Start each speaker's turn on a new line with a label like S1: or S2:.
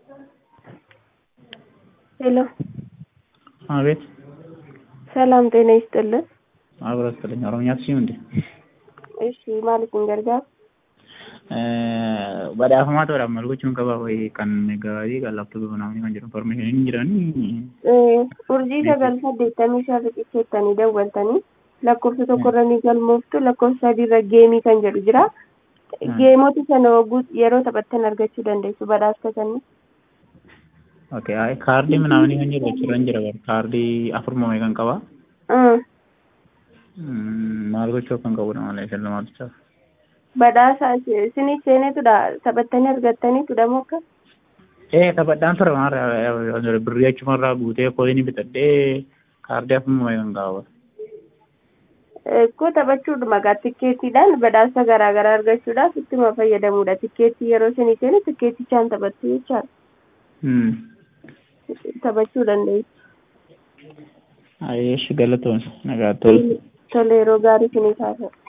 S1: ሄሎ
S2: አቤት
S1: ሰላም ጤና ይስጥልን።
S2: አብሮ ይስጥልኝ። ኦሮምኛ አትችይም እንዴ?
S1: እሺ ማለት እንገልጋል
S2: badhaafamaa ta'uudhaaf maal gochuun qaba wayii kan gaarii kan laaptooppii manaa kan jedhu information hin jiranii
S1: urjii sagal saddeettamii shan riqicheettanii dawwaltanii lakkoofsa tokkorra ni galmooftu lakkoofsa sadiirra geemii kan jedhu jira geemota sana hogguu yeroo taphattan argachuu dandeessu badhaasa sanni
S2: okay kaardii manaamanii kan jedhu achirra hin jira bar kaardii afurmame kan qaba maal gochuu kan qabudha malee shallamaatichaaf
S1: badhaasa isinii seenetudha taphattanii argattaniitudha mokka
S2: ee taphadhaan ture maarra birrii achumarraa guutee kooyinii bitadhee kaardii afurmame kan qaba
S1: Akkoo taphachuudha maqaa tikkeettiidhaan badhaasa garaa garaa argachuudhaaf ittuma fayyadamuudha. Tikkeettii yeroo isinii seenu tikkeettichaan taphattu jechaadha. Taphachuu dandeessu.
S2: Ayeesh galatoon nagaa tolu.
S1: Tole yeroo gaarii isinii taasisu.